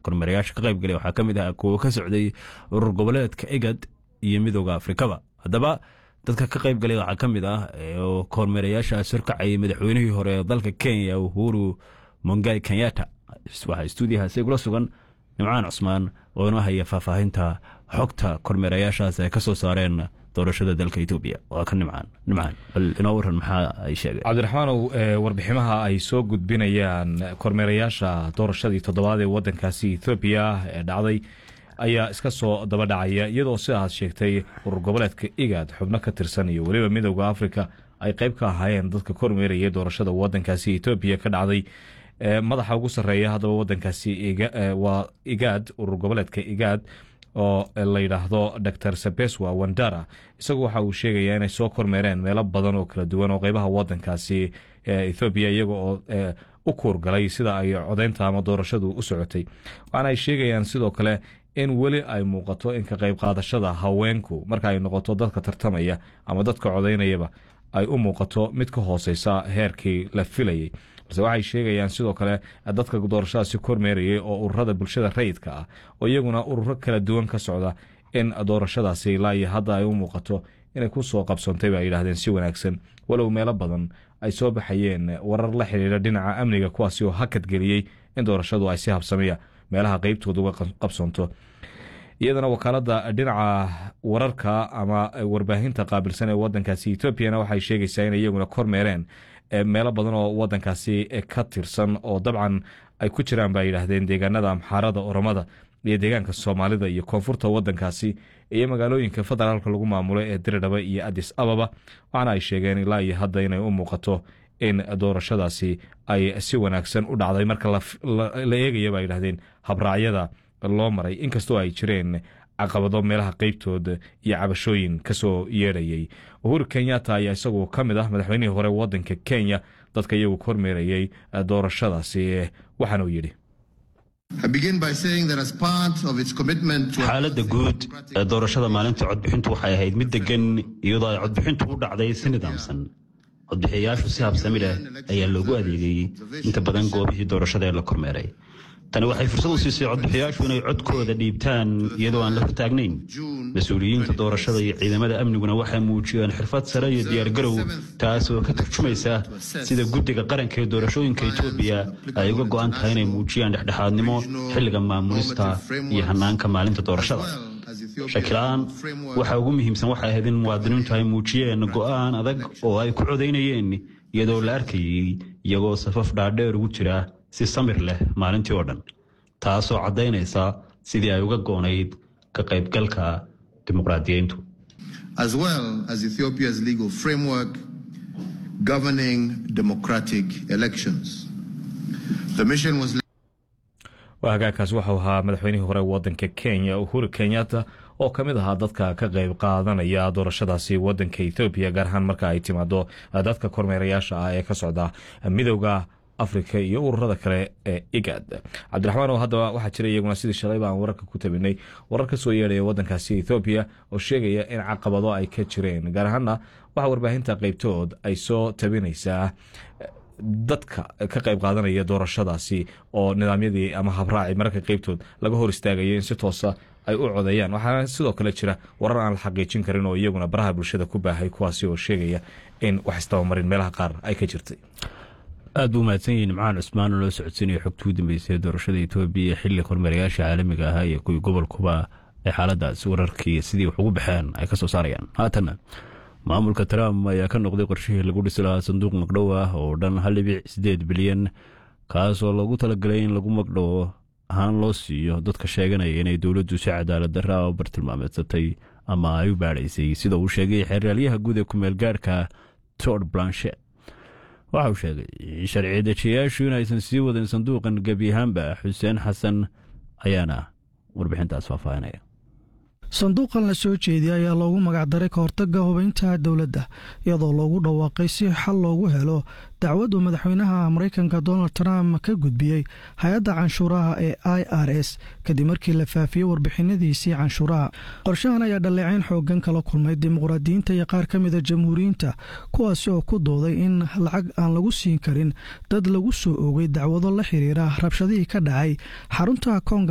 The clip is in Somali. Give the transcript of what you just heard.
kormeerayaasha ka qaybgalay waxaa ka mid ah kuwo ka socday urur goboleedka egad iyo midooda afrikaba haddaba dadka ka qayb galay waxaa ka mid ah oo kormeerayaashaas horkacayay madaxweynihii hore ee dalka kenya uhuru mongai kenyatta waxaa stuudiyahaasi igula sugan nimcaan cusmaan oo inoo haya faahfaahinta xogta kormeerayaashaas ay ka soo saareen doorashada dalka etoobiya waa ka nimcaan nimcaan bal inoo waran maxaa ay sheegeen cabdiraxmaanow warbiximaha ay soo gudbinayaan kormeerayaasha doorashadii toddobaad ee wadankaasi ethoobiya ee dhacday ayaa iska soo daba dhacaya iyadoo sidaad sheegtay urur goboleedka igad xubno ka tirsan iyo weliba midooda afrika ay qayb ka ahaayeen dadka kormeeraya doorashada wadankaasi etoobiya ka dhacday madaxa ugu sareeya haddaba wadankaasi waa igaad urur goboleedka igaad oo la yidhaahdo dor sabeswa wandara isagu waxa uu sheegayaa inay soo kormeereen meelo badan oo kala duwan oo qeybaha wadankaasi ethoobiya iyaga oo u kuurgalay sida ay codeynta ama doorashadu u socotay waxaana ay sheegayaan sidoo kale in weli ay muuqato in ka qayb qaadashada haweenku marka ay noqoto dadka tartamaya ama dadka codeynayaba ay u muuqato mid ka hooseysa heerkii la filayay balse waxay sheegayaan sidoo kale dadka doorashadaasi kormeerayay oo ururada bulshada rayidka ah oo iyaguna ururo kala duwan ka socda in doorashadaasi ilaa iyo hadda ay u muuqato inay ku soo qabsoontay ba ay yidhahdeen si wanaagsan walow meelo badan ay soo baxayeen warar la xiriira dhinaca amniga kuwaasi oo hakadgeliyey in doorashadu ay si habsamiya meelaha qeybtooda uga qabsoonto iyadana wakaalada dhinaca wararka ama warbaahinta qaabilsan ee wadankaasi etoobiyana waxay sheegaysaa in iyaguna kormeereen meelo badan oo wadankaasi ka tirsan oo dabcan ay ku jiraan ba yidhaahdeen deegaanada amxaarada oromada iyo deegaanka soomaalida iyo koonfurta wadankaasi iyo magaalooyinka federaalka lagu maamulo ee diridhaba iyo adis ababa waxaana ay sheegeen ilaa iyo hadda inay u muuqato in doorashadaasi ay si wanaagsan u dhacday marka la eegaya ba yidhahdeen habraacyada loo maray inkastoo ay jireen caqabado meelaha qeybtooda iyo cabashooyin kasoo yeedhayay uhuru kenyatta ayaa isagu ka mid ah madaxweynihii hore wadanka kenya dadka iyagu kormeerayay doorashadaasi waxaanuu yidhi xaaladda guud ee doorashada maalinta codbixintu waxay ahayd mid degan iyadoo ay codbixintu u dhacday si nidaamsan codbixiyayaashu si habsami leh ayaa loogu adeegayey inta badan goobihii doorashada ee la kormeeray tani waxay fursad u siisay codbixiyaashu inay codkooda dhiibtaan iyadoo aan la hortaagnayn mas-uuliyiinta doorashada iyo ciidamada amniguna waxay muujiyeen xirfad sare iyo diyaargarow taas oo ka turjumaysa sida guddiga qaranka ee doorashooyinka etoobiya ay uga go'an tahay inay muujiyaan dhexdhexaadnimo xilliga maamulista iyo hannaanka maalinta doorashada shakila-aan waxa ugu muhiimsan waxay ahayd in muwaadiniintu ay muujiyeen go'aan adag oo ay ku codaynayeen iyadoo la arkayey iyagoo safaf dhaadheer ugu jira si samir leh maalintii oo dhan taasoo caddaynaysa sidii ay uga goonayd ka qaybgalka dimuqraadiyiintu as well as ethiopia's legal framework governing democratic elections the mission was hagaagkaas waxau ahaa madaxweynihii hore wadanka kenya uhuru kenyatta oo ka mid ahaa dadka ka qayb qaadanaya doorashadaasi wadanka ethoobiya gaar ahaan marka ay timaado dadka kormeerayaasha ah ee ka socda midowda afrika iyo ururada kale ee igad cabdiraxmaan oo haddaba waxaa jira iyaguna sidii shalayba aan wararka ku tabinay warar ka soo yeedhaya wadankaasi ethoobiya oo sheegaya in caqabado ay ka jireen gaar ahaana waxaa warbaahinta qeybtood ay soo tabinaysaa dadka ka qayb qaadanaya doorashadaasi oo nidaamyadii ama habraaci mararka qeybtood laga hor istaagaya in si toosa ay u codeeyaan waxaana sidoo kale jira warar aan la xaqiijin karin oo iyaguna baraha bulshada ku baahay kuwaasi oo sheegaya in wax istabamarin meelaha qaar ay ka jirtay aad buu mahadsan yihin nimcaan cusmaan oo loo socodsiinaya xogtii u dambeysay doorashada etoobiya xilli kormeerayaasha caalamiga ahaa iyo kuwii gobolkuba ay xaaladaas wararkii sidii wax ugu baxeen ay ka soo saarayaan haatanna maamulka trump ayaa ka noqday qorshihii lagu dhisi lahaa sanduuq magdhow ah oo dhan hal dhibic sideed bilyan kaasoo loogu talagalay in lagu magdhowo ahaan loo siiyo dadka sheeganaya inay dowladdu si cadaalad darra u bartilmaameedsatay ama ay u baadhaysay sida uu sheegay xeeraalyaha guud ee kumeel gaarhka tord blanchet waxa uu sheegay in sharci dejiyayaashu inaysan sii wadin sanduuqan gebi ahaanba xuseen xasan ayaana warbixintaas faahfaahinaya sanduuqan la soo jeediyay ayaa loogu magacdaray ka hortagga hubaynta dowladda iyadoo loogu dhawaaqay si xal loogu helo dacwaddu madaxweynaha maraykanka donald trump ka gudbiyey hay-adda canshuuraha ee i r s kadib markii la faafiyey warbixinadiisii canshuuraha qorshahan ayaa dhaleecayn xoogan kala kulmay dimuqraadiyiinta iyo qaar ka mida jamhuuriyiinta kuwaasi oo ku dooday in lacag aan lagu siin karin dad lagu soo oogay dacwado la xiriira rabshadihii ka dhacay xarunta